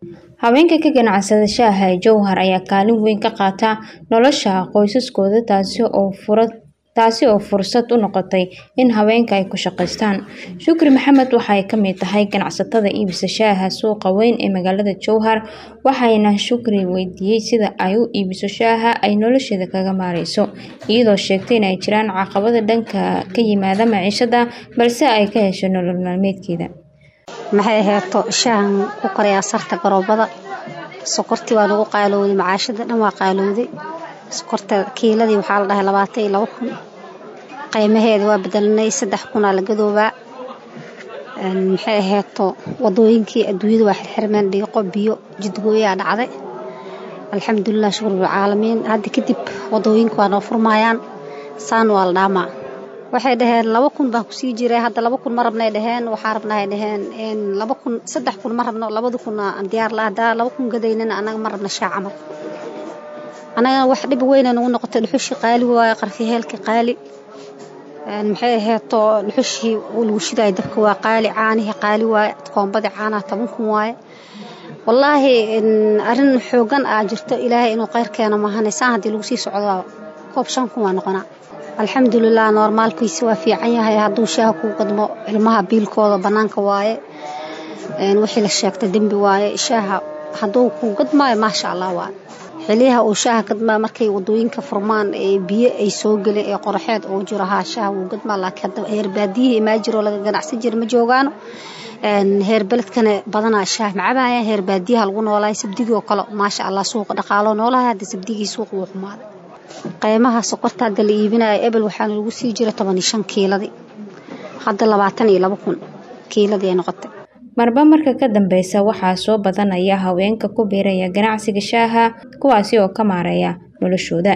Haweenka ka ganacsada shaaha ee Jowhar ayaa kaalin weyn ka qaata nolosha qoysaskooda taasi oo fura taasi oo fursad u noqotay in haweenka ay ku shaqeystaan. Shukri Maxamed waxa ay ka mid tahay ganacsatada iibisa shaaha suuqa weyn ee magaalada Jowhar waxayna Shukri weydiiyey sida ay u iibiso shaaha ay nolosheeda kaga maareyso iyadoo sheegtay in ay jiraan caqabado dhanka ka yimaada maciishada balse ay ka hesho nolol maalmeedkeeda. maxay ahayto shaahan ku karayaa sarta garoobada sokortii waa lagu qaalowday macaashada dhan waa qaalowday sokorta kiiladii waxaa la dhahay labaatan iyo laba kun qiimaheeda waa bedelanay saddex kunaa la gadoobaa maxay ahayto wadooyinkii adduunyada waa xirxirmeen dhiiqo biyo jidgooyaa dhacday alxamdulilah shukur bilcaalamiin hadda kadib wadooyinka waa noo furmayaan saan waa la dhaamaa waxay dhaheen laba kun baa kusii jiray hadda laba kun ma rabnay dhaheen waxaa rabnahay dhaheen laba kun saddex kun ma rabno labada kun aan diyaar la haddaa laba kun gadaynana anaga ma rabna shaa camal anaga wax dhib weyna nagu noqotay dhuxushii qaali waaye qarfiheelka qaali maxay ahayto dhuxushii lagu shidaay dabka waa qaali caanihii qaali waaye koombadii caanaha toban kun waaye wallaahi arrin xoogan aa jirto ilaahay inuu kheyr keeno maahane saan haddii lagu sii socdo koob shan kun waa noqonaa alxamdulilah normaalkiisa waa fiican yahay hadduu shaaha kuu gadmo ilmaha biilkooda bannaanka waaye wixii la sheegta dembi waaye shaaha hadduu kuu gadmaayo maasha allah waaye xiliyaha uu shaaha gadmaa markay wadooyinka furmaan ee biyo ay soo gelin ee qoraxeed uu jiro haa shaaha wuu gadmaa laakiin hadda heer baadiyihii imaa jiro laga ganacsan jira ma joogaano heer beledkana badanaa shaah macabaaya heer baadiyaha lagu noolaay sabdigii oo kale maasha allah suuqa dhaqaalo noolahay hadda sabdigii suuqa wuu xumaaday qiimaha sokorta hadda la iibinayo ebel waxaana lagu sii jira toban iyo shan kiiladii hadda labaatan iyo laba kun kiiladii ay noqotay marba marka ka dambeysa waxaa soo badanaya haweenka ku biiraya ganacsiga shaaha kuwaasi oo ka maareeya noloshooda